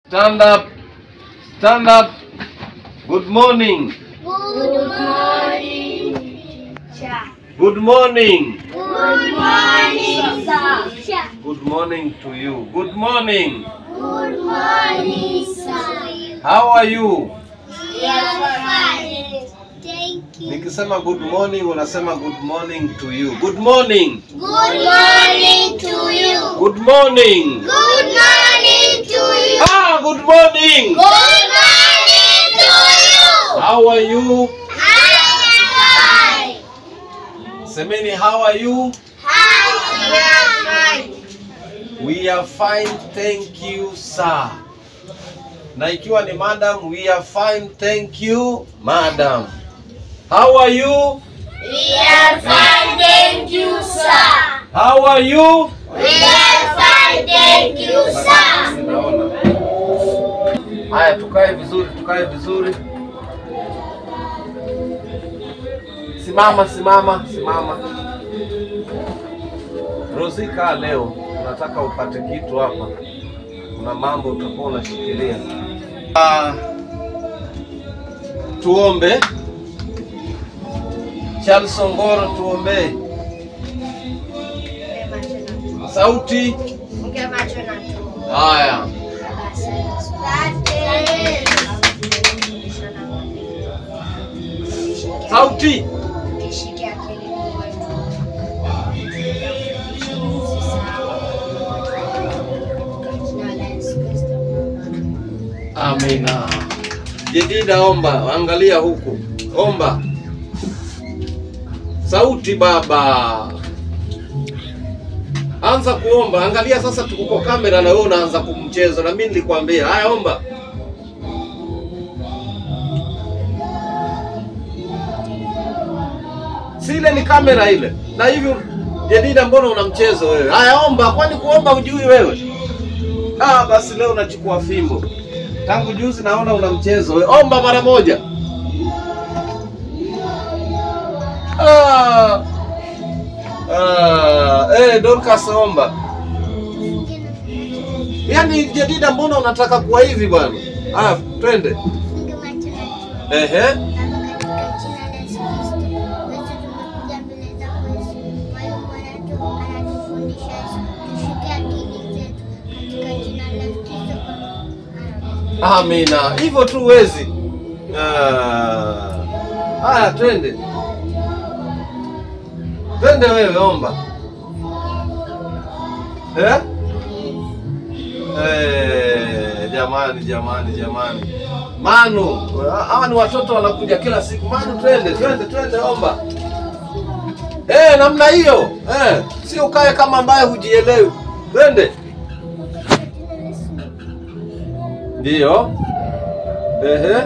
Stand up. Stand up. Good morning. Good morning, teacher. Good morning. Good morning, sir. Good morning to you. Good morning. Good morning, sir. How are you? We are fine. Thank you. Nikisema good morning unasema good morning to you. Good morning. Good morning to you. Good morning. Good morning to you. Ah, good morning. Good morning to you. How are you? I am fine. Semeni how are you? We are fine. We are fine, thank you sir. Na ikiwa ni madam, we are fine, thank you madam. How are you? We are fine, thank you, sir. How are you? We are fine, thank you, sir. Naona. Haya, tukae vizuri, tukae vizuri. Simama, simama, simama. Rosika, leo nataka upate kitu hapa. Kuna mambo utakuwa unashikilia. Ah, tuombe. Charles Ongoro, tuombee. Sauti. Funge macho na tu. Haya. Sauti. Kishike akili wetu. Jina la Yesu Kristo. Amina. Jedida, omba, angalia huku, omba. Sauti baba, anza kuomba. Angalia sasa, tuko kwa kamera na wewe unaanza kumchezo, na mimi nilikwambia. Haya, omba. Si ile ni kamera ile, na hivyo Jedida, mbona una mchezo wewe? Haya, omba. Kwani kuomba hujui wewe? Ah, basi leo unachukua fimbo. Tangu juzi naona una mchezo. We, omba mara moja. Ah. Ah, eh, Dorcas omba. Yaani Jedida mbona unataka kuwa hivi bwana? Ah, twende. Funge macho na tu. Ehe. Baba, katika jina la Yesu Kristo, Yesu tumekuja mbele zako Yesu. Mwalimu anatu- anatufundisha Yesu. Tushike akili zetu katika jina la Yesu Kristo. Amen. Amina. Hivyo tu huwezi. Ah. Haya, twende. Twende wewe omba. Eh? Eh, jamani jamani jamani. Manu, hawa ni watoto wanakuja kila siku. Manu, twende twende twende, omba. Eh, namna hiyo. Eh, si ukae kama ambaye hujielewi. Twende. Ndiyo. Ehe.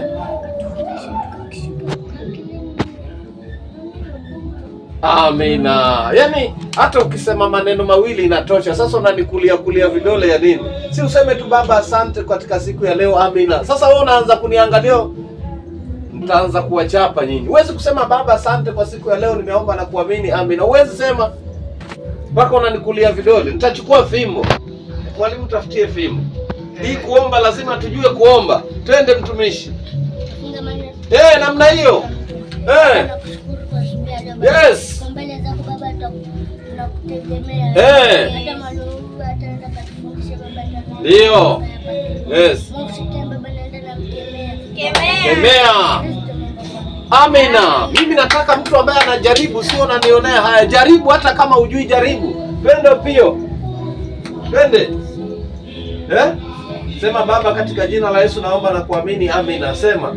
Amina. Yaani hata ukisema maneno mawili inatosha. Sasa unanikulia kulia vidole ya nini? Si useme tu baba, asante katika siku ya leo. Amina. Sasa wewe unaanza kuniangalia, mtaanza kuwachapa nyinyi. Huwezi kusema baba, asante kwa siku ya leo, nimeomba na kuamini. Amina. Huwezi sema mpaka unanikulia vidole. Nitachukua fimbo. Mwalimu, tafutie fimbo. Hii kuomba lazima tujue kuomba. Twende mtumishi. Funge macho Eh, namna hiyo. Eh. Tunakushukuru kwa siku ya leo Baba. Yes. Kwa mbele zako Baba tunaku- tunakutegemea. Eh. Hata malugu ataenda katufundishe Baba tunakuomba. Ndio. Yes. Mungu shetani Baba naenda na mkemea. Kemea. Kristo Mungu Baba. Amina. Mimi nataka mtu ambaye anajaribu, sio unanionea haya. Jaribu hata kama hujui, jaribu. Twende pio. Twende. Eh? Sema Baba, katika jina la Yesu naomba na kuamini. Amina. Sema.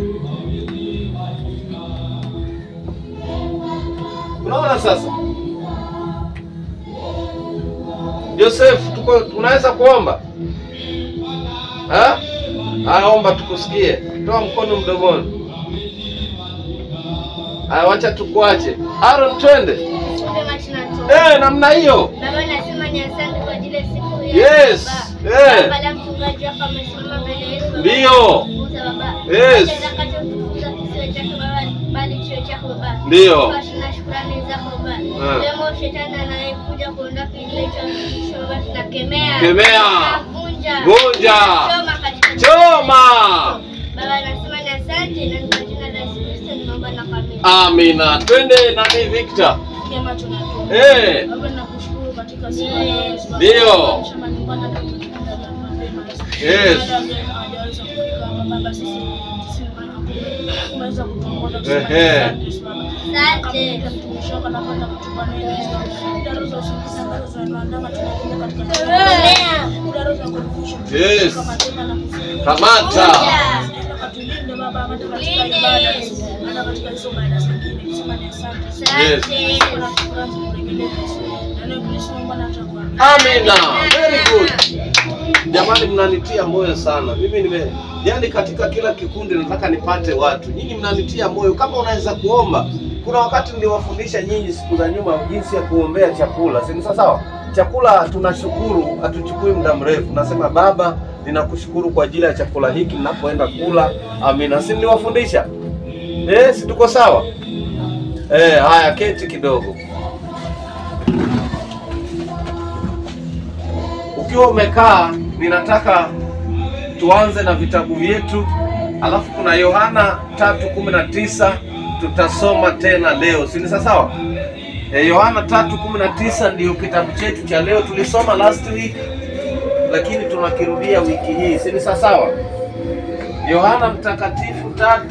Unaona sasa? Joseph, tuko tunaweza kuomba? Ha? Haya, omba tukusikie. Toa mkono mdomoni. Haya, wacha tukuache. Aaron, twende. Funge macho na tu. Eh, namna hiyo. Baba nasema ni asante kwa ajili ya siku ya Yes. Baba. Eh. Baba la mchungaji hapa amesimama mbele yetu. Baba. Ndio. Tukuza Baba. Yes. Acha atakachotukuza kisiwe chake Baba bali kiwe chako Baba. Ndio. Baba, tuna shukrani zako Baba. Eh. Leo shetani anayekuja kuondoa kile cha Baba tunakemea. Kemea. Tunavunja. Vunja. Choma katika Choma. Amina. Twende nani Victor? Kema tunatoa. Eh, Baba nakushukuru katika siku ya leo. Ndio. Shamba nyumbani na kutulinda na mapema. Yes. Baada ya mgeni hajaweza kufika hapa baba sisi sisi tumeweza kutuongoza Ehe. Asante. mtumishi wako anapenda kutupa neno idara za usingizi ambazo zinaandama tunakuja katika Amen. idara za kuepusha Yes. kama tena na kufunga kamata. Enda katulinde baba hata katika ibada hata katika hizo ibada zingine kusema ni asante Yes. Kuna shukrani kurejelea Yesu. Na leo Kristo Mungu anataka Amina. Very good. Jamani, mnanitia moyo sana. Mimi nime yani, katika kila kikundi nataka nipate watu. Nyinyi mnanitia moyo. Kama unaweza kuomba, kuna wakati niliwafundisha nyinyi siku za nyuma jinsi ya kuombea chakula, si ni sawa sawa? Chakula tunashukuru, hatuchukui muda mrefu. Nasema Baba, ninakushukuru kwa ajili ya chakula hiki ninapoenda kula. Amina. Si niliwafundisha? Eh, si tuko sawa? Eh, haya keti kidogo. Ukiwa umekaa, ninataka tuanze na vitabu vyetu, alafu kuna Yohana 3:19 tutasoma tena leo, si ni sawa? Eh, Yohana 3:19 ndiyo kitabu chetu cha leo. Tulisoma last week, lakini tunakirudia wiki hii, si ni sawa? Yohana Mtakatifu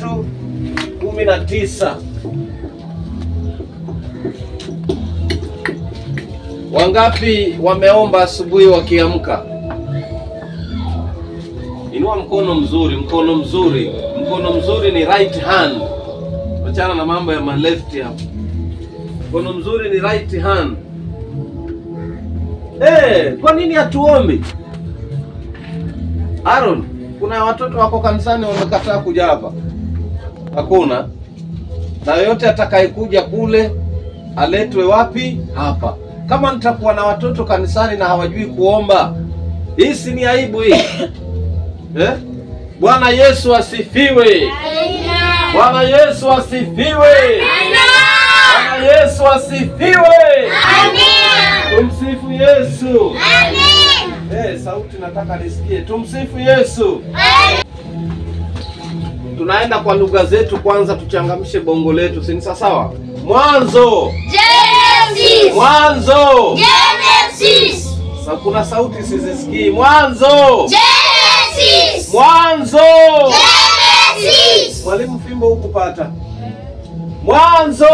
3:19. Wangapi wameomba asubuhi wakiamka? Inua mkono mzuri, mkono mzuri, mkono mzuri ni right hand. Achana na mambo ya ma left hapo. Mkono mzuri ni right hand. Eh, kwa nini hatuombi? Aaron, kuna watoto wako kanisani wamekataa kuja hapa? Hakuna. Na yoyote atakayekuja kule aletwe wapi? Hapa. Kama nitakuwa na watoto kanisani na hawajui kuomba, hii si ni aibu hii eh? Bwana Yesu asifiwe! Bwana Yesu asifiwe! Bwana Yesu asifiwe! Tumsifu Yesu! Eh, sauti nataka nisikie. Tumsifu Yesu! Tunaenda kwa lugha zetu kwanza, tuchangamshe bongo letu, si ni sawa? Mwanzo, mwanzo. Sa, kuna sauti sizisikii. Mwanzo, mwanzo. Mwalimu fimbo hukupata. Mwanzo,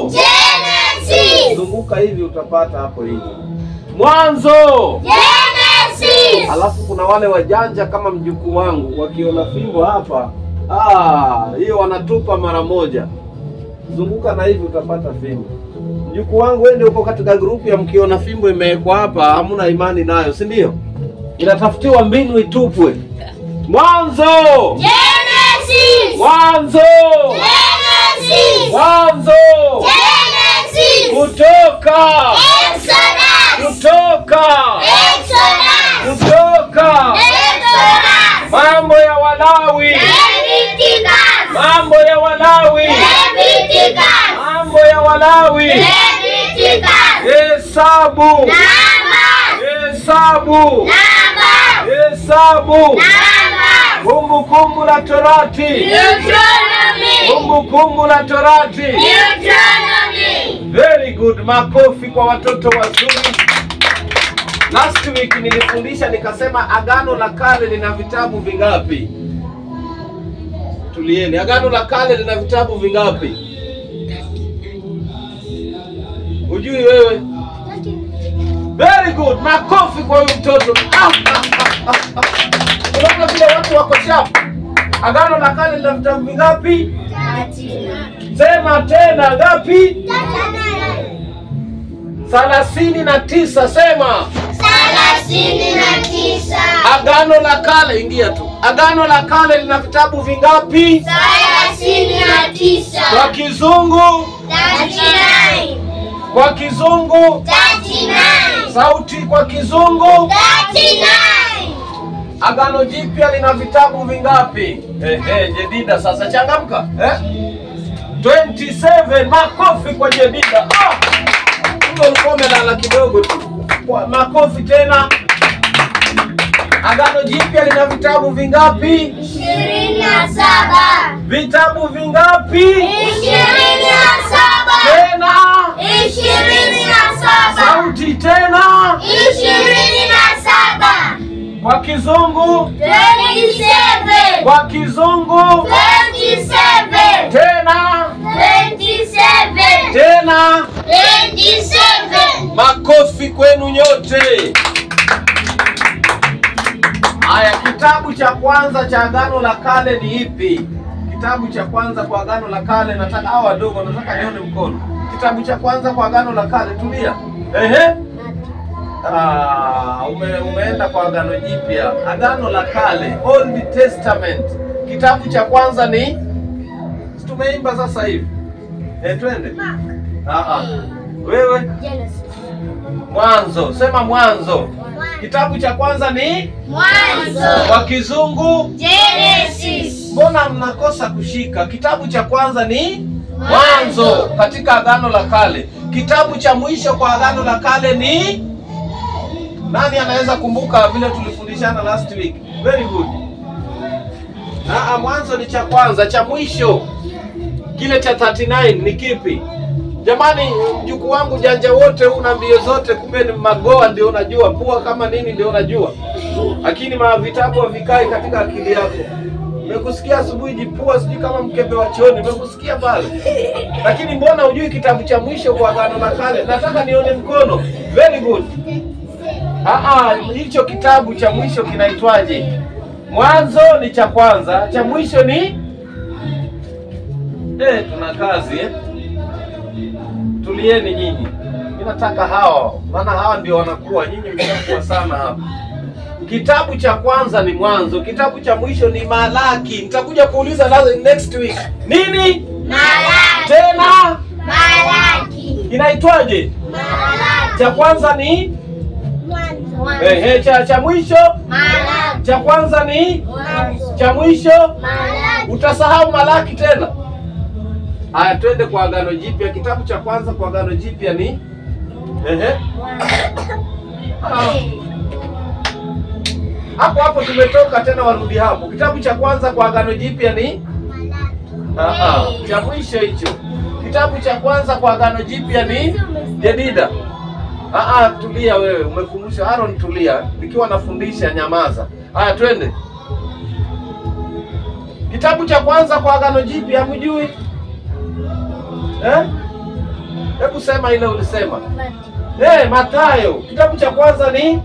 zunguka hivi utapata hapo hivi. Mwanzo. Alafu kuna wale wajanja kama mjukuu wangu wakiona fimbo hapa, ah, hiyo wanatupa mara moja. Zunguka na hivi utapata fimbo. Mjukuu wangu, wewe ndio uko katika grupu ya mkiona fimbo imewekwa hapa, hamuna imani nayo, si ndio? Inatafutiwa mbinu itupwe. Mwanzo, mwanzo, mwanzo, kutoka, kutoka, kutoka. Mambo ya Walawi, mambo ya Walawi, mambo ya Walawi. Hesabu, hesabu, hesabu. Kumbukumbu la Torati, kumbukumbu la Torati. Very good, makofi kwa watoto wazuri. Last week nilifundisha nikasema Agano la Kale lina vitabu vingapi? Tulieni, Agano la Kale lina vitabu vingapi? Hujui wewe? Very good, makofi kwa huyu mtoto. Ah, ah, ah, ah, ah. Unaona vile watu wako sharp. Agano la Kale lina vitabu vingapi? Sema tena, ngapi? thelathini na tisa. Sema Agano la Kale, ingia tu. Agano la Kale lina vitabu vingapi? Kwa Kizungu, kwa Kizungu, sauti kwa Kizungu. Agano Jipya lina vitabu vingapi? Ehe, Jedida sasa changamka eh? 27 makofi kwa Jedida. Ah! Huyo ulikuwa umelala kidogo tu. Kwa- Makofi tena. Agano Jipya lina vitabu vingapi? Vitabu vingapi? Ishirini ishirini na saba Sauti tena ishirini na saba kwa Kizungu, twenty seven kwa Kizungu twenty seven tena twenty seven tena. twenty seven Makofi kwenu nyote. Haya, kitabu cha kwanza cha Agano la Kale ni ipi? Kitabu cha kwanza kwa Agano la Kale, nataka hawa wadogo, nataka nione mkono. Kitabu cha kwanza kwa Agano la Kale, tulia. Ehe. Ah, ume, umeenda kwa Agano Jipya. Agano la Kale, Old Testament. Kitabu cha kwanza ni Si tumeimba sasa hivi. Eh, twende. Ah ah. Wewe Mwanzo, sema Mwanzo. Kitabu cha kwanza ni mwanzo kwa Kizungu. Genesis Mbona mnakosa kushika? Kitabu cha kwanza ni Mwanzo katika Agano la Kale. Kitabu cha mwisho kwa Agano la Kale ni nani? Anaweza kumbuka vile tulifundishana last week? Very good. Ah, Mwanzo ni cha kwanza, cha mwisho kile cha 39 ni kipi? Jamani, mjukuu wangu janja wote una mbio zote, kumbe ni magoa ndio unajua, pua kama nini ndio unajua, lakini ma vitabu havikai katika akili yako. Nimekusikia asubuhi jipua, sijui kama mkebe wa chooni, nimekusikia pale, lakini mbona hujui kitabu cha mwisho kwa Agano la Kale? Nataka nione mkono. Very good. Ah, ah, hicho kitabu cha mwisho kinaitwaje? Mwanzo ni cha kwanza, cha mwisho ni eh, tuna kazi eh. Tulieni nyinyi, mimi nataka hawa, maana hawa ndio wanakuwa, nyinyi mnakuwa sana hapa. Kitabu cha kwanza ni Mwanzo, kitabu cha mwisho ni Malaki. Nitakuja kuuliza nazo next week. Nini Malaki tena Malaki inaitwaje? Malaki Cha kwanza ni mwanzo ehe, cha cha mwisho. Malaki Cha kwanza ni mwanzo cha mwisho. Malaki Utasahau Malaki tena. Haya, twende kwa Agano Jipya. Kitabu cha kwanza kwa Agano Jipya ni ehe, Ah. hapo hapo tumetoka tena, warudi hapo. Kitabu cha kwanza kwa Agano Jipya ni Ah, ah, cha mwisho hicho. Kitabu cha kwanza kwa Agano Jipya ni Jedida. Ah, ah, tulia wewe, umekumbusha Aaron, tulia. Nikiwa nafundisha nyamaza. Haya, twende. Kitabu cha kwanza kwa Agano Jipya hamjui? Eh? Hebu sema ile ulisema. Eh, Mathayo. Kitabu cha kwanza ni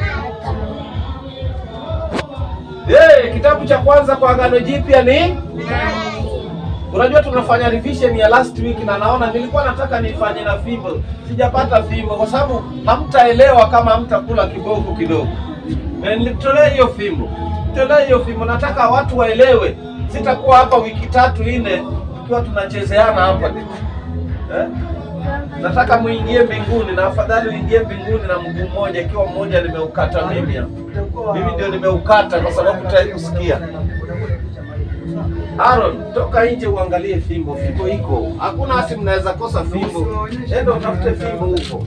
Eh, kitabu cha kwanza kwa Agano Jipya ni Unajua tunafanya revision ya last week na naona nilikuwa nataka nifanye na fimbo. Sijapata fimbo kwa sababu hamtaelewa kama hamtakula kiboko kidogo. Na nilitolea hiyo fimbo. Tolea hiyo fimbo nataka watu waelewe. Sitakuwa hapa wiki tatu nne tukiwa tunachezeana hapa. Eh? Nataka muingie mbinguni na afadhali uingie mbinguni na mguu mmoja ikiwa mmoja nimeukata mimi hapa. Mimi ndio nimeukata kwa sababu tayari kusikia. Aaron, toka nje uangalie fimbo. Fimbo iko. Hakuna hati mnaweza kosa fimbo. Enda utafute fimbo huko.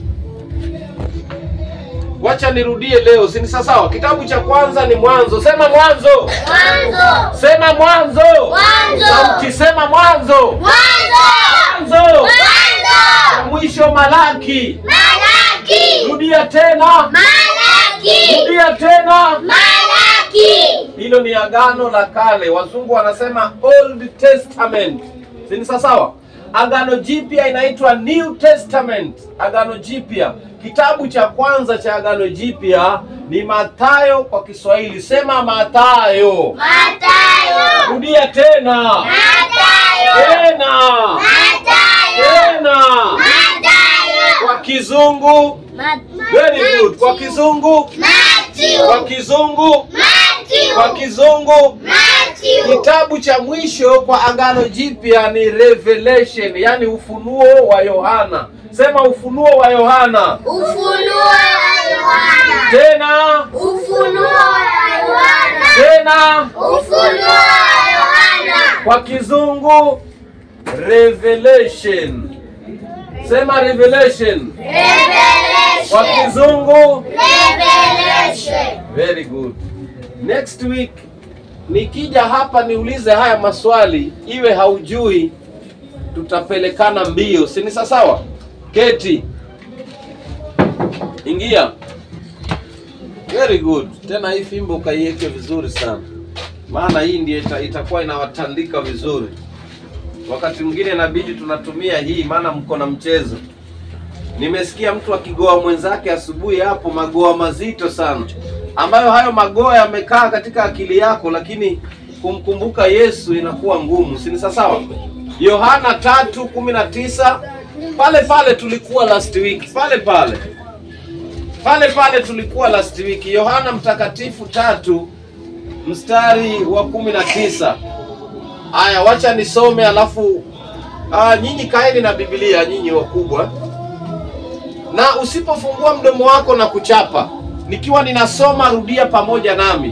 Wacha nirudie leo, si ni sawa? Kitabu cha kwanza ni Mwanzo. Sema Mwanzo. Mwanzo Sema Mwanzo. Mwanzo. Sauti sema Mwanzo. Mwanzo Mwanzo. Mwanzo Mwisho Malaki. Malaki Rudia tena. Malaki Rudia tena. Malaki Hilo ni agano la kale, wazungu wanasema Old Testament, si ni sawa? Agano jipya inaitwa New Testament. Agano jipya, kitabu cha kwanza cha agano jipya ni Mathayo kwa Kiswahili. Sema Mathayo. Matayo Rudia tena Matayo tena Matayo tena. Matayo Kwa Kizungu, very good. Kwa Kizungu, kwa Matthew Kizungu, kwa Matthew Kizungu. Matthew Kitabu cha mwisho kwa agano jipya ni Revelation, yani ufunuo wa Yohana. Sema ufunuo wa Yohana. Ufunuo wa Yohana Tena Ufunuo wa Yohana tena, Ufunuo wa Yohana kwa kizungu Revelation. Sema Revelation. Kwa Revelation kizungu Revelation Very good. Next week nikija hapa niulize haya maswali, iwe haujui, tutapelekana mbio, si ni sawa? Keti. Ingia. Very good. Tena hii fimbo ukaiweke vizuri sana, maana hii ndiyo ita, itakuwa inawatandika vizuri. Wakati mwingine inabidi tunatumia hii, maana mko na mchezo. Nimesikia mtu akigoa mwenzake asubuhi hapo, magoa mazito sana, ambayo hayo magoa yamekaa katika akili yako, lakini kumkumbuka Yesu inakuwa ngumu, si ni sawa? Yohana tatu kumi na tisa pale pale tulikuwa last week, pale pale pale pale tulikuwa last week. Yohana Mtakatifu tatu mstari wa kumi na tisa. Aya, wacha nisome alafu ah, nyinyi kaeni na Biblia, nyinyi wakubwa, na usipofungua mdomo wako na kuchapa, nikiwa ninasoma, rudia pamoja nami.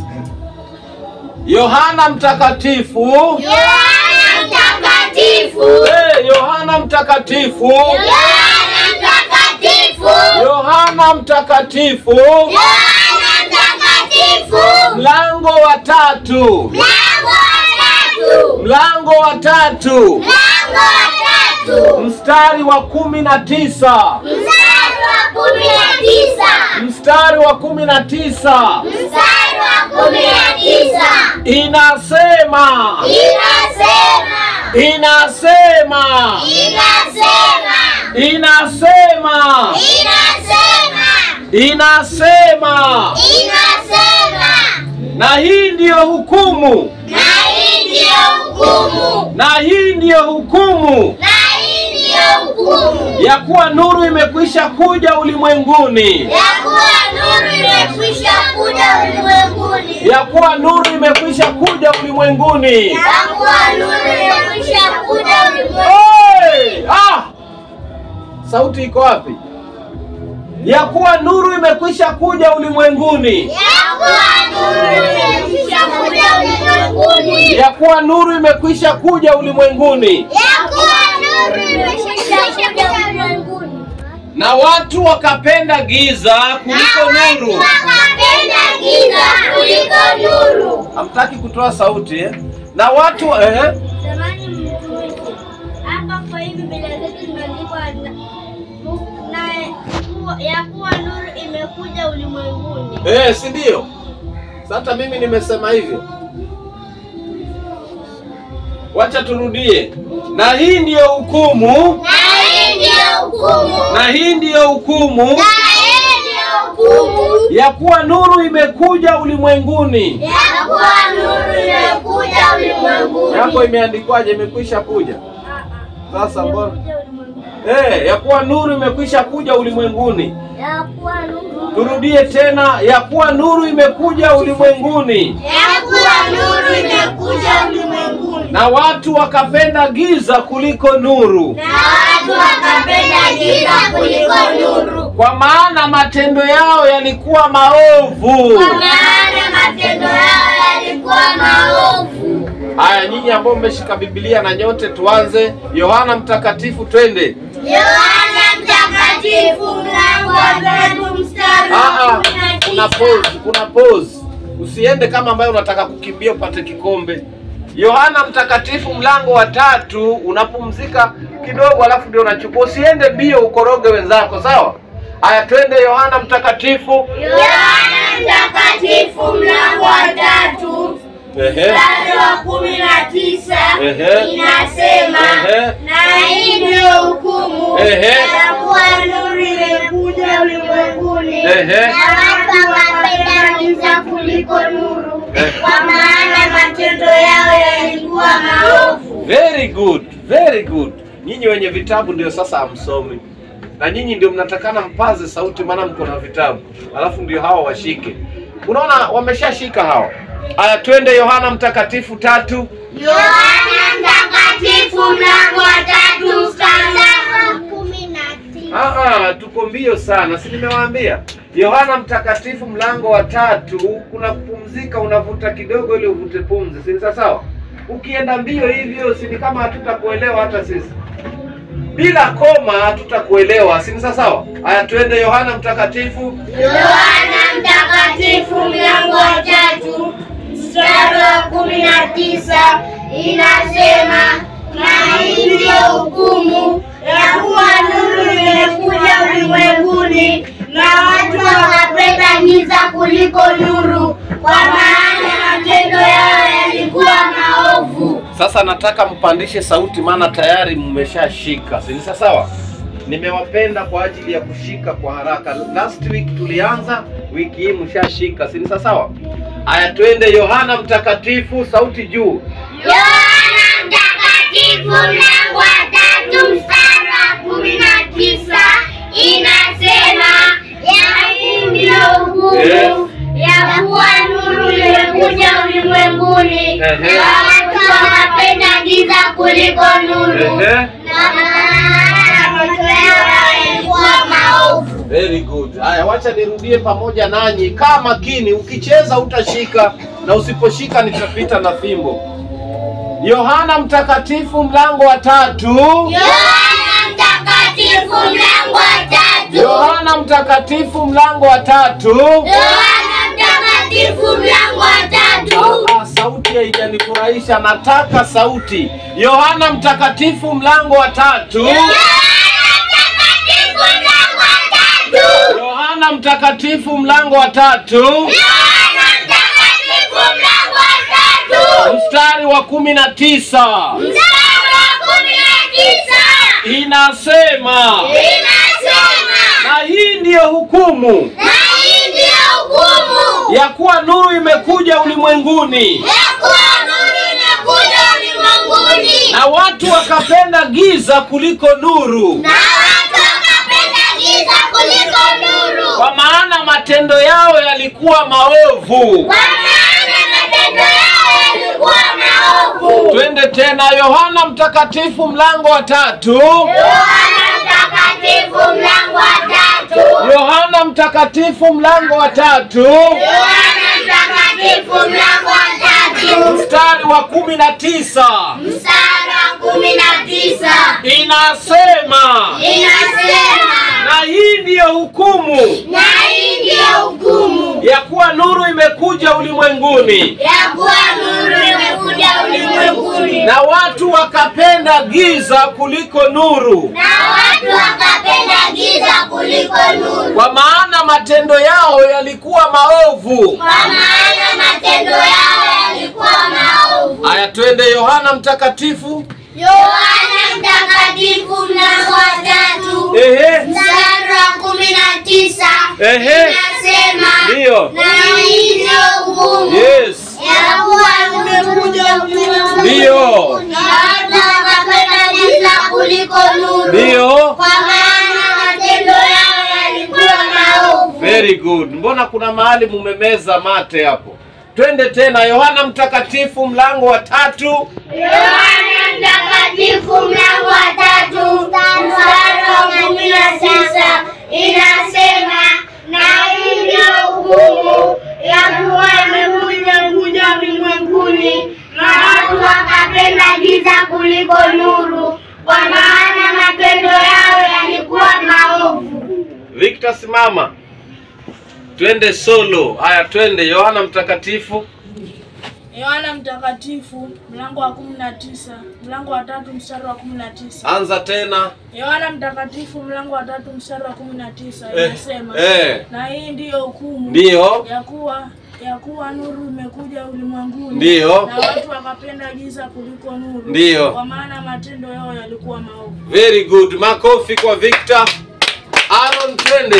Yohana Mtakatifu, Yohana Mtakatifu, hey, Yohana Mtakatifu, Yohana Mtakatifu, Yohana Mtakatifu, Yohana Mtakatifu, mlango wa tatu, mlango wa tatu, mlango wa tatu, mlango wa tatu, mstari wa kumi na tisa, mstari wa kumi na tisa, mstari wa kumi na tisa mstari wa kumi na tisa, inasema, inasema, inasema, inasema, inasema, inasema, inasema, inasema, na hii ndiyo hukumu, na hii ndiyo hukumu, na hii ndiyo hukumu na hii ndiyo hukumu ya kuwa nuru imekwisha kuja ulimwenguni, ya kuwa nuru imekwisha kuja ulimwenguni, ya kuwa nuru imekwisha kuja ulimwenguni. ya kuwa nuru imekwisha kuja ulimwenguni, Hey! Ah! Sauti iko wapi? Ya kuwa nuru imekwisha kuja ulimwenguni, ya kuwa nuru imekwisha kuja ulimwenguni, ya kuwa nuru imekwisha kuja ulimwenguni, ya kuwa nuru imekwisha kuja ulimwenguni, na watu wakapenda giza kuliko nuru. wakapenda giza kuliko nuru. Hamtaki kutoa sauti eh? Na watu eh? Jamani mtumishi, hapa kwa hivi Biblia zetu zimeandikwa na- na- ya kuwa nuru imekuja ulimwenguni. Eh, si ndio? Sasa mimi nimesema hivyo. Wacha turudie. Na hii ndiyo hukumu, Na hii ndiyo hukumu, na hii ndiyo hukumu na hii ndiyo hukumu ya kuwa nuru imekuja ulimwenguni. ya kuwa nuru imekuja ulimwenguni. Yako imeandikwaje? Imekwisha kuja. Sasa mbona? Eh, ya kuwa nuru imekwisha kuja ulimwenguni. Ya kuwa nuru Turudie tena, ya kuwa nuru imekuja ulimwenguni, ya kuwa nuru imekuja ulimwenguni, na watu wakapenda giza kuliko nuru, na watu wakapenda giza kuliko nuru, kwa maana matendo yao yalikuwa maovu. kwa maana matendo yao yalikuwa maovu. Haya, nyinyi ambao mmeshika Biblia na nyote, tuanze Yohana Mtakatifu, twende. Yohana Mtakatifu mlango wa tatu mstari Ah, wa ah, kumi na kuna tisa. pause, kuna pause. Usiende kama ambayo unataka kukimbia upate kikombe. Yohana Mtakatifu mlango wa tatu, unapumzika kidogo, alafu ndio unachukua. Usiende mbio ukoroge wenzako, sawa? Haya, twende Yohana Mtakatifu. Yohana Mtakatifu mlango wa tatu Ehe. mstari wa kumi na tisa Ehe. inasema, Ehe. na hii ndiyo hukumu Ehe. ya kuwa nuru imekuja ulimwenguni, Ehe. na watu wakapenda giza kuliko nuru, Ehe. kwa maana matendo yao yalikuwa maovu. Very good, very good. Nyinyi wenye vitabu ndio sasa hamsomi, na nyinyi ndio mnatakana mpaze sauti, maana mko na vitabu, alafu ndio hawa washike. Unaona wameshashika hawa. Aya, twende Yohana Mtakatifu tatu. Yohana Mtakatifu mlango wa tatu mstari wa kumi na tisa. Ah, ah, tuko mbio sana, si nimewaambia? Yohana Mtakatifu mlango wa tatu, kuna kupumzika, unavuta kidogo ili uvute pumzi, si ni sawa sawa? Ukienda mbio hivyo, si ni kama hatutakuelewa hata sisi. Bila koma hatutakuelewa, si ni sawa sawa? Aya, twende Yohana Mtakatifu. Yohana Mtakatifu mlango wa tatu mstari wa kumi na tisa inasema, na hii ndiyo hukumu ya kuwa nuru imekuja ulimwenguni, na watu wakapenda giza kuliko nuru, kwa maana matendo yao yalikuwa maovu. Sasa nataka mpandishe sauti, maana tayari mmeshashika, si ni sawa? Nimewapenda kwa ajili ya kushika kwa haraka. Last week tulianza, wiki hii mshashika, si ni sawa? Aya, twende Yohana Mtakatifu, sauti juu. Yohana Mtakatifu mlango wa tatu mstari wa kumi na tisa inasema ya hii ndiyo hukumu ya kuwa nuru imekuja ulimwenguni Ehe. na watu wakapenda giza kuliko nuru Ehe. na maana matendo yao yalikuwa maovu. Very good. Haya, wacha nirudie pamoja nanyi. Kaa makini, ukicheza utashika na usiposhika nitapita na fimbo. Yohana Mtakatifu mlango wa tatu. Yohana Mtakatifu mlango wa tatu Yohana Mtakatifu mlango wa tatu. Yohana Mtakatifu mlango wa tatu Ah, sauti haijanifurahisha, nataka sauti. Yohana Mtakatifu mlango wa tatu. Yohana Mtakatifu mlango wa tatu Yohana Mtakatifu mlango wa tatu Yohana Mtakatifu mlango wa tatu mstari wa kumi na tisa mstari wa kumi na tisa inasema, inasema na hii ndiyo hukumu na hii ndiyo hukumu ya kuwa nuru imekuja ulimwenguni ya kuwa nuru imekuja ulimwenguni na watu wakapenda giza kuliko nuru, na watu wakapenda giza kuliko nuru, kwa maana matendo yao yalikuwa maovu. kwa maana matendo yao yalikuwa maovu. Twende tena, Yohana Mtakatifu mlango wa tatu. Yohana Mtakatifu mlango wa tatu. Yohana Mtakatifu mlango wa tatu Yohana Mtakatifu mlango wa tatu mstari wa kumi na tisa mstari wa kumi na tisa inasema, inasema, na hii ndiyo hukumu na hii ndiyo hukumu ya kuwa nuru imekuja ulimwenguni ya kuwa nuru imekuja ulimwenguni, na watu wakapenda giza kuliko nuru, na watu wakapenda giza kuliko nuru, kwa maana matendo yao yalikuwa maovu. kwa maana matendo yao yalikuwa maovu. Aya, twende Yohana Mtakatifu. Yohana Mtakatifu mlango wa tatu Ehe, mstari wa kumi na tisa ehe, inasema ndiyo, na hii ndiyo hukumu yes, ya kuwa umekuja ulimwenguni ndiyo, na watu wakapenda giza kuliko nuru, ndiyo. kwa maana matendo yao yalikuwa maovu. Very good. Mbona kuna mahali mumemeza mate hapo? Twende tena Yohana Mtakatifu mlango wa tatu. Yohana Mtakatifu mlango wa tatu mstari wa kumi na tisa inasema na hii ndiyo hukumu ya kuwa imekuja kuja ulimwenguni na watu wakapenda giza kuliko nuru, kwa maana matendo yao yalikuwa maovu. Victor simama. Twende solo. Haya twende Yohana Mtakatifu. Yohana Mtakatifu mlango wa kumi na tisa mlango wa tatu mstari wa kumi na tisa Anza tena. Yohana Mtakatifu mlango wa tatu mstari wa kumi na tisa Eh, inasema eh. na hii ndiyo hukumu Ndiyo. ya kuwa ya kuwa nuru imekuja ulimwenguni Ndiyo. na watu wakapenda giza kuliko nuru Ndiyo. kwa maana matendo yao yalikuwa maovu. Very good. Makofi kwa Victor. Aaron twende.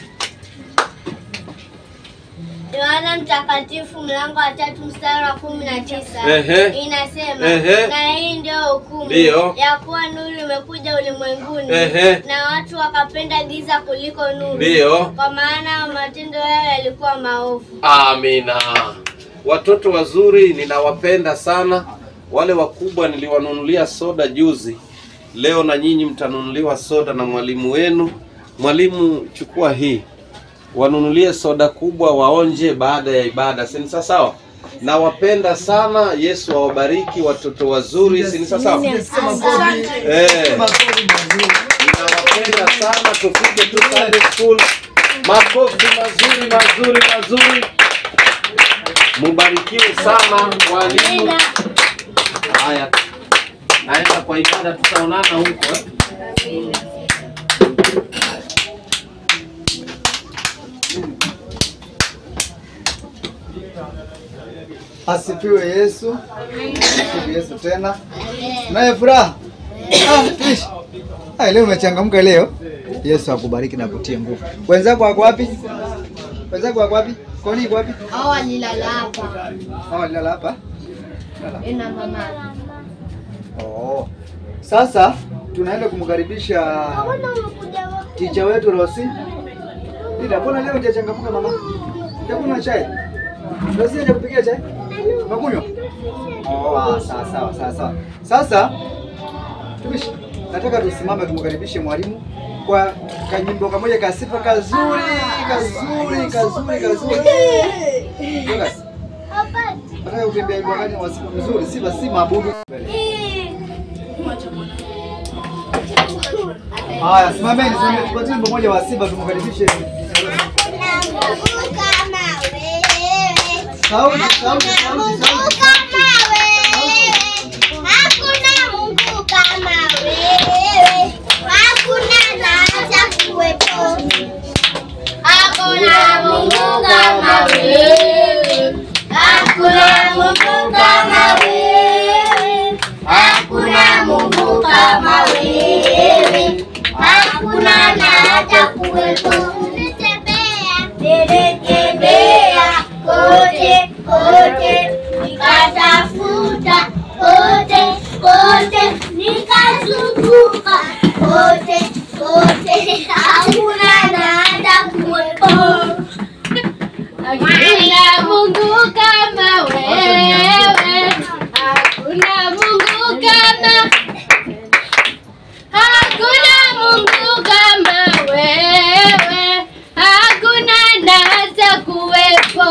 Yohana Mtakatifu mlango wa tatu mstari wa kumi na tisa Ehe. inasema Ehe. na hii ndio hukumu Ndiyo. ya kuwa nuru imekuja ulimwenguni Ehe. na watu wakapenda giza kuliko nuru, Ndiyo. kwa maana matendo yao yalikuwa maovu. Amina. Watoto wazuri ninawapenda sana. Wale wakubwa niliwanunulia soda juzi. Leo na nyinyi mtanunuliwa soda na mwalimu wenu. Mwalimu, chukua hii, wanunulie soda kubwa waonje baada ya ibada. Si ni sawa sawa? Nawapenda sana. Yesu awabariki watoto wazuri. Si ni sawa sawa? Eh. Ninawapenda sana, tufike tu Sunday school. Makofi mazuri mazuri mazuri. Mubarikiwe sana walimu. Haya, naenda kwa ibada, tutaonana huko eh. Asifiwe Yesu. Asifiwe Yesu tena. Naye furaha. Ah, ish. Ah, leo umechangamka leo. Yesu akubariki na kutie nguvu. Wenzako wako wapi? Wenzako wako wapi? Koni iko wapi? Hao walilala hapa Hao walilala hapa. na mama. Oh. Sasa tunaenda kumkaribisha ticha wetu Rosi. Ida, mbona leo hujachangamka mama? Hujakunywa chai? Rosi hajakupikia chai? Unakunywa? Oh, ah, sawa sawa sawa sawa. Sasa tumishi, nataka tusimame tumkaribishe mwalimu kwa kanyimbo kamoja ka sifa kazuri kazuri kazuri kazuri. Lucas, nataka kutembea hivyo wakati wa sifa mzuri, sifa si maabudu. Haya, simameni, simameni, tupatie wimbo mmoja wa sifa tumkaribishe. Sauti, sauti, sauti, sauti. Hakuna Mungu kama wewe, hakuna Mungu kama wewe, hakuna Mungu kama wewe, hakuna na hata kuwepo. Nilitembea kote kote, nikatafuta kote kote, nikazunguka kote kote, hakuna na hata kuwepo. Hakuna Mungu kama wewe, hakuna Mungu kama Hakuna Mungu kama wewe, hakuna na hata kuwepo.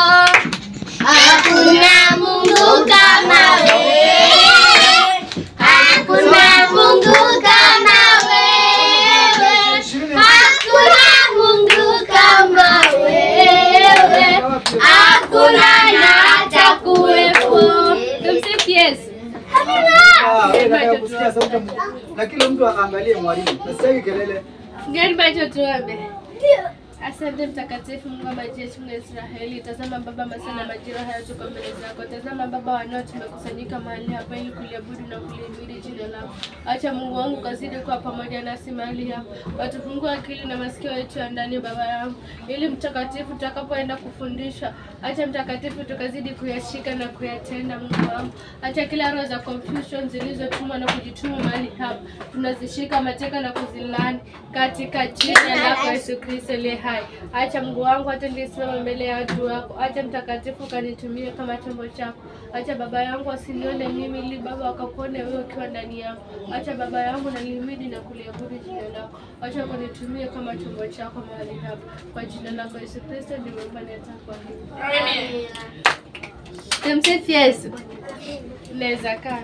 Hakuna Mungu kama wewe, hakuna Mungu kama wewe, hakuna Mungu kama wewe, hakuna na hata kuwepo. Tumsifu Yesu. Ah, wewe nataka kusikia sauti ya Mungu. Na kila mtu aangalie mwalimu. Nasitaki kelele. Gani bacho tuombe. Asante mtakatifu Mungu wa majeshi Mungu wa Israeli. Tazama Baba, masaa na majira haya tuko mbele zako. Tazama Baba, wanao tumekusanyika mahali hapa ili kuliabudu na kulihimidi jina lako. Acha Mungu wangu kazidi kuwa pamoja nasi mahali hapa. Watufungue akili na masikio yetu ya ndani Baba yangu, ili mtakatifu tutakapoenda kufundisha, acha mtakatifu tukazidi kuyashika na kuyatenda Mungu wangu. Acha kila roho za confusion zilizotumwa na kujituma mahali hapa tunazishika mateka na kuzilani katika jina lako Yesu Kristo aliye hai. Acha Mungu wangu, hata nilisimama mbele ya watu wako, acha mtakatifu kanitumie kama chombo chako. Acha baba yangu asinione mimi, ili baba wakakuone wewe ukiwa ndani yangu. Acha baba yangu nalihimidi na kuliabudu jina lako. Acha kunitumie kama chombo chako mahali hapa, kwa jina lako Yesu Kristo nimeomba na takwa hivi. Tumsifu Yesu. Naweza kaa.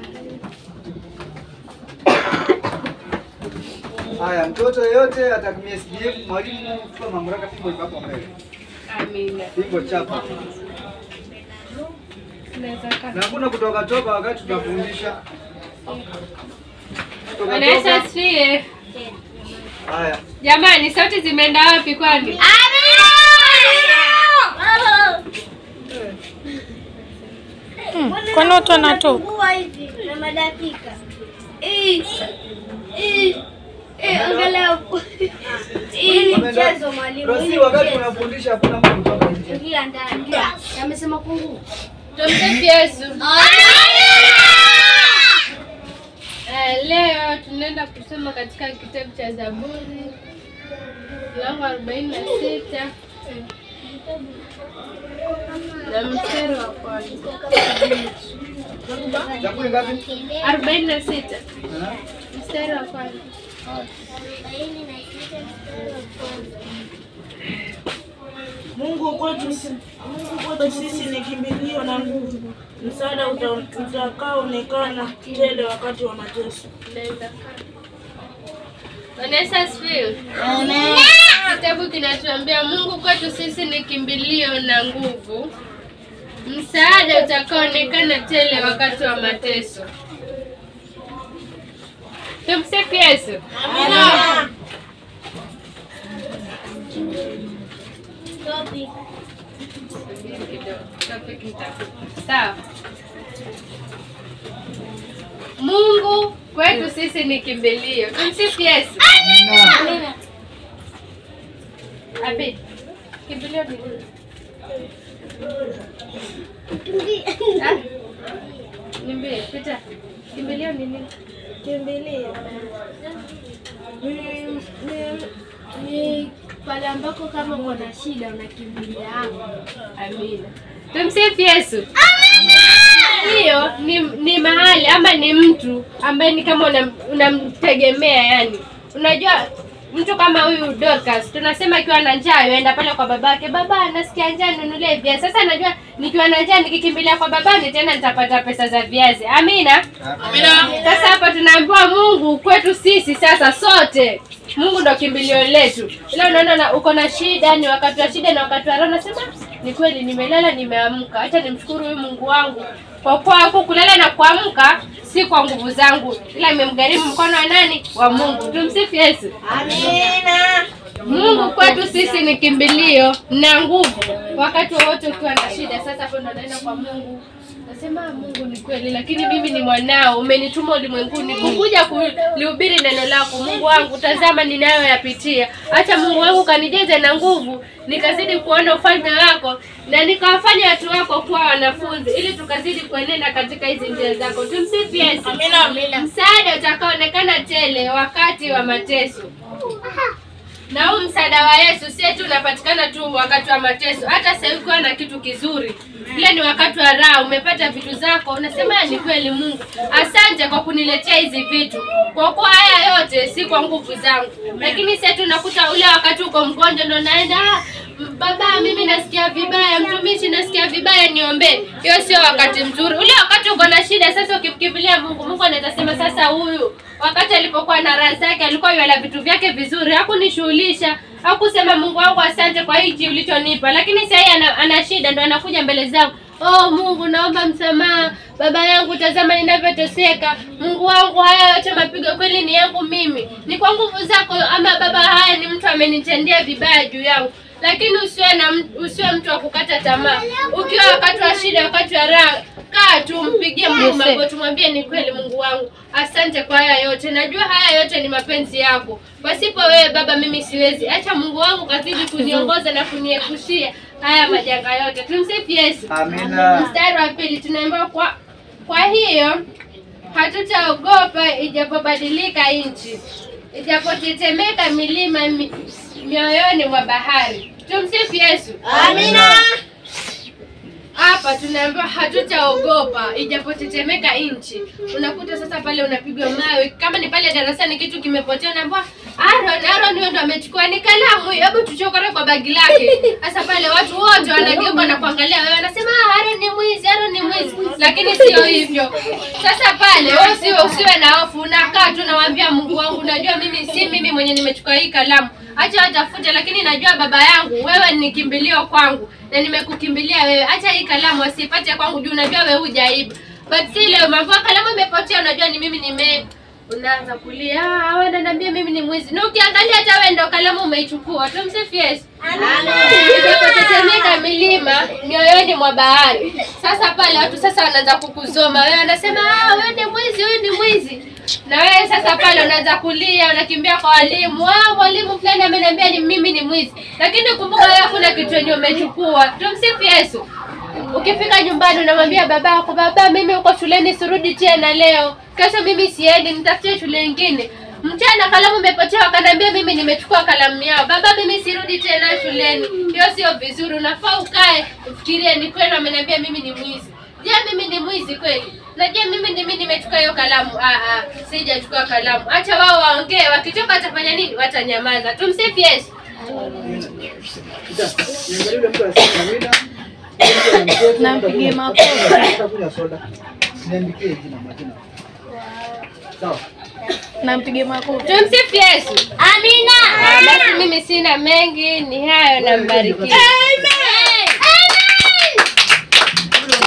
Haya, mtoto yeyote atatumia SDF, mwalimu kwa mamlaka pingo iko hapo mbele. Amina. Pingo chapa. Naweza kaa. Na hakuna kutoka toka wakati tunafundisha. Kutoka Bwana Yesu toka. asifiwe. Haya. Jamani, sauti zimeenda wapi kwani? Kwani watu wanatoka? Fungua hivi na madakika. Eh, eh, eh, angalia huko. Hii ni Wameenda- mchezo mwalimu. Rosi, hii ni wakati mchezo. unafundisha hakuna mtu kutoka nje. Ingia ndani. Amesema fungua. Tumsifu Yesu. Eh, leo tunaenda kusoma katika kitabu cha Zaburi mlango arobaini na sita na mstari wa kwanza. Zaburi ngapi? arobaini na sita Aha. mstari wa kwanza. Arobaini na sita mstari wa kwanza. Mungu kwetu, Mungu kwetu sisi ni kimbilio na nguvu, msaada uta- utakaoonekana tele wakati wa mateso. Naweza kaa. Bwana Yesu asifiwe. Kitabu kinatuambia Mungu kwetu sisi ni kimbilio na nguvu, msaada utakaoonekana tele wakati wa mateso. Tumsifu Yesu. Subiri kidogo, topic nitafuta. Sawa. Mungu kwetu sisi ni kimbilio. Tumsifu Yesu. Amina. Abi, kimbilio ni nini? Ah, Niambie, Peter. Kimbilio ni nini? Kimbilio ni- ni- ni pale ambako kama uko na shida unakimbilia hapo. Amina. Tumsifu Yesu. Hiyo ni, ni mahali ama ni mtu ambaye ni kama unam- unamtegemea yani. Unajua mtu kama huyu Dorcas tunasema akiwa na njaa yuenda pale kwa babake, baba nasikia njaa ninunulie viazi. Sasa najua nikiwa na njaa nikikimbilia kwa babani tena nitapata pesa za viazi. Amina. Sasa hapa tunaambiwa Mungu kwetu sisi sasa sote Mungu ndo kimbilio letu. Ila unaona na, uko na shida, ni wakati wa shida na wakati wa raha, unasema ni kweli, nimelala nimeamka, acha nimshukuru huyu Mungu wangu kwa kuwa hapo kulala na kuamka si kwa nguvu zangu, ila imemgharimu mkono wa nani? Wa Mungu. Tumsifu Yesu. Mungu kwetu sisi ni kimbilio na nguvu wakati wowote ukiwa na shida. Sasa hapo ndo naenda kwa Mungu, nasema "Ah, Mungu ni kweli, lakini mimi ni mwanao, umenituma ulimwenguni kukuja kulihubiri neno lako. Mungu wangu, tazama ninayoyapitia, acha Mungu wangu kanijeze na nguvu, nikazidi kuona ufalme wako na nikawafanya watu wako kuwa wanafunzi, ili tukazidi kuenenda katika hizi njia zako. Tumsifu Yesu. Msaada utakaonekana tele wakati wa mateso na huu msaada wa Yesu si tu unapatikana tu wakati wa mateso, hata sasa ukiwa na kitu kizuri, ile ni wakati wa raha, umepata vitu zako, unasema ni kweli Mungu, asante kwa kuniletea hizi vitu, kwa kuwa haya yote si kwa nguvu zangu. Lakini sasa tunakuta ule wakati uko mgonjwa, ndo naenda "Ah, m- baba, mimi nasikia vibaya, mtumishi, nasikia vibaya, niombee. Hiyo sio wakati mzuri. Ule wakati uko na shida, sasa ukimkimbilia Mungu, Mungu anaweza sema sasa, huyu wakati alipokuwa na raha zake, alikuwa yala vitu vyake vizuri, hakunishughulisha hakusema Mungu wangu asante kwa hiki ulichonipa, lakini sasa yeye ana, ana shida, ndo anakuja mbele zangu Oh Mungu, naomba msamaha. Baba yangu, tazama ninavyoteseka. Mungu wangu, haya yote mapigo kweli ni yangu mimi, ni kwa nguvu zako, ama baba, haya ni mtu amenitendea vibaya juu yangu. Lakini usiwe na m- usiwe mtu wa kukata tamaa. Ukiwa wakati wa shida, wakati wa raha, kaa tu, mpigie Mungu magoti, mwambie ni kweli, Mungu wangu, asante kwa haya yote. Najua haya yote ni mapenzi yako. Pasipo wewe Baba, mimi siwezi. Acha Mungu wangu kazidi kuniongoza na kuniepushia haya majanga yote. Tumsifu Yesu. Amina. Mstari wa pili tunaambiwa kwa kwa hiyo hatutaogopa ijapobadilika nchi, ijapotetemeka milima mi, mioyoni mwa bahari. Tumsifu Yesu. Amina. Hapa tunaambiwa hatutaogopa ijapotetemeka nchi. Unakuta sasa pale unapigwa mawe, kama ni pale darasani kitu kimepotea, unaambiwa Aaron, Aaron huyo ndo amechukua ni kalamu, hebu tuchokore kwa bagi lake. Sasa pale watu wote wanageuka na kuangalia wewe, wanasema "Ah, Aaron ni mwizi, Aaron ni mwizi, lakini sio hivyo. Sasa pale wewe usiwe usiwe na hofu, unakaa tu nawaambia Mungu wangu, najua mimi si mimi mwenye nimechukua hii kalamu, acha watafute, lakini najua baba yangu, wewe ni kimbilio kwangu na nimekukimbilia wewe, acha hii kalamu asipate kwangu juu unajua wewe hujaiba. But si leo mambo kalamu imepotea, unajua ni mimi nime unaanza kulia, ah, wewe unaniambia mimi ni mwizi. Na ukiangalia hata wewe ndo kalamu umeichukua. Tumsifu Yesu. Itapotetemeka milima mioyoni mwa bahari. Sasa pale watu sasa wanaanza kukuzoma wewe, wanasema ah, wewe ni mwizi, wewe ni mwizi. Na wewe sasa pale unaanza kulia, unakimbia kwa walimu. Ah, mwalimu fulani ameniambia ni mimi ni mwizi. Lakini kumbuka wewe kuna kitu yenye umechukua. Tumsifu Yesu. Ukifika nyumbani unamwambia babako, baba, mimi uko shuleni sirudi tena leo. Kesho mimi siendi, nitafutie shule nyingine. Mchana kalamu imepotea, wakaniambia mimi nimechukua kalamu yao. Baba, mimi sirudi tena shuleni. Hiyo sio vizuri. Unafaa ukae ufikirie, ni kweli wameniambia mimi ni mwizi. Je, mimi ni mwizi kweli? Na je, mimi ni mimi nimechukua hiyo kalamu? Ah ah, sijachukua kalamu. Acha wao waongee, wakichoka watafanya nini? Watanyamaza. Tumsifu Yesu. Niangalie yule mtu anasema Amina. Nampigie makofi. Utakunywa soda. Niandikie jina majina. Sawa. Nampige makofi. Tumsifu Yesu. Amina. Basi mimi sina mengi, ni hayo na mbarikiwe.